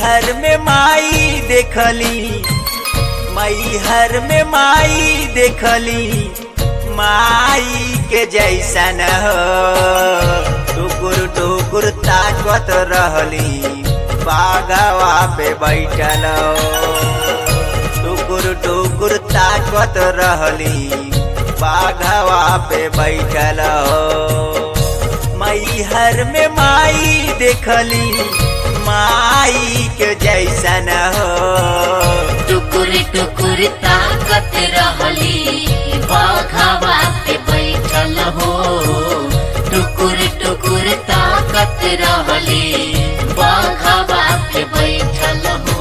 मैहर में माई देखली मैहर में माई देखली माई के जैसन हो टुकुर टुकुर ताकत रहली बागवा पे बैठल हो टुकुर टुकुर ताकत रहली बाघवा पे बैठल हो मैहर में माई देखली माई के जैसन हो टुकुर टुकुर ताकत रहली बाघावा पे बैठल हो टुकुर टुकुर ताकत रहली बाघावा पे बैठल हो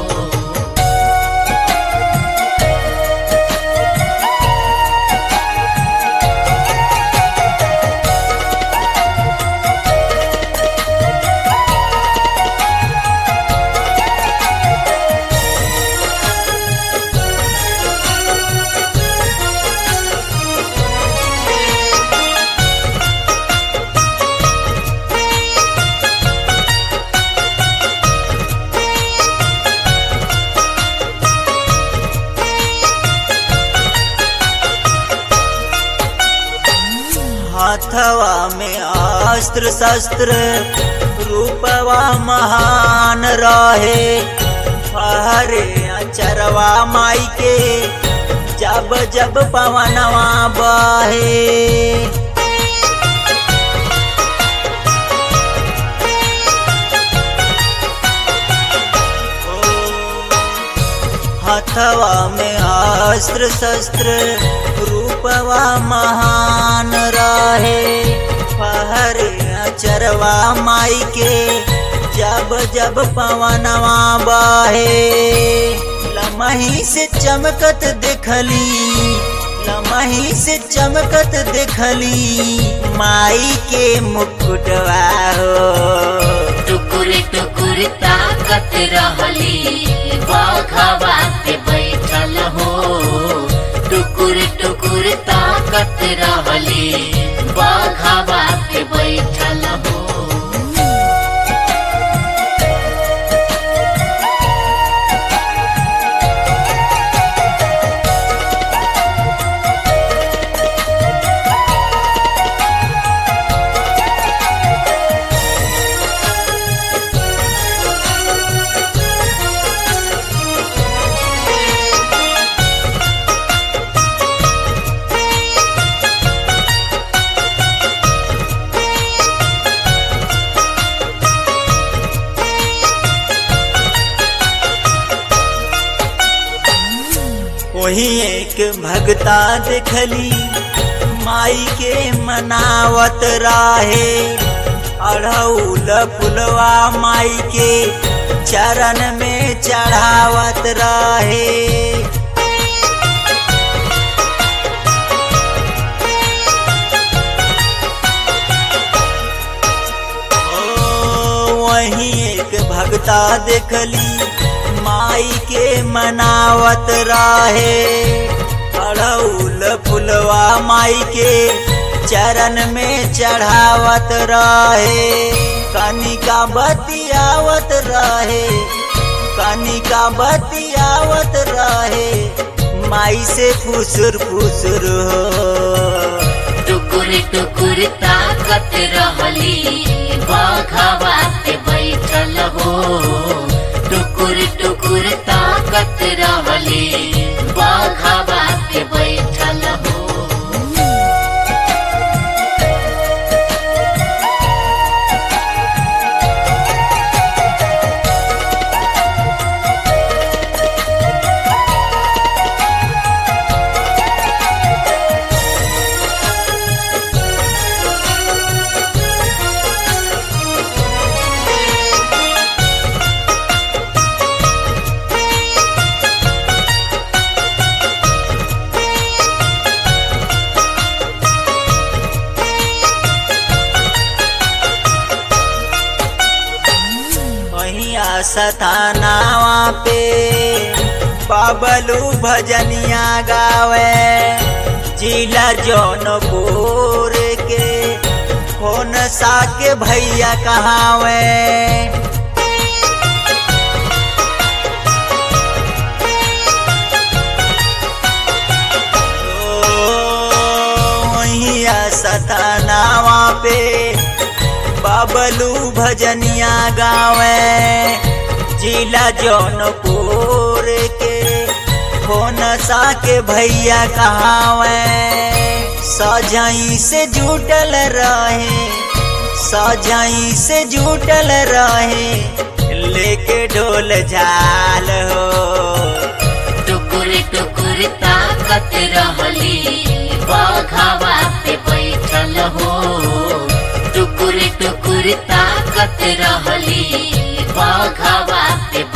हाथवा में अस्त्र शस्त्र रूपवा महान रहे हरे अचरवा माई के जब जब पवनवा बहे हथवा में अस्त्र शस्त्र रूपवा महान रहे पहर अचरवा माई के जब जब पवनवा बहे लमही से चमकत देखली लमही से चमकत देखली माई के मुकुटवा हो टुकुर टुकुर ताकत रहली बाघावा पे बैठल हो टुकुर टुकुर ताकत रहली बाघावा पे बैठल हो वही एक भगता देखली माई के मनावत राहे अढ़ौल फुलवा माई के चरण में चढ़ावत रहे ओ, वही एक भगता देखली माई के मनावत रहे अड़ौल फुलवा माई के चरण में चढ़ावत रहे कनिका बतियावत रहे कनिका बतियावत रहे माई से फुसुर फुसुर हो टुकुर टुकुर ताकत रहली बाघावा पे बैठल हो टुकुर टुकुर ताकत रहली बाघावा पे बैठल हो सथानावा पे बाबलू भजनिया गावे जिला जौनपुर के कौन सा के भैया कहावे पे बाबलू भजनिया गावे जिला जौनपुर के फोन सा के भैया कहावे सजाई से जुटल रहे सजाई से जुटल रहे लेके ढोल झाल हो टुकुर टुकुर ताकत रहली बघावा पे बैठल हो टुकुर टुकुर ताकत रहली बघावा पे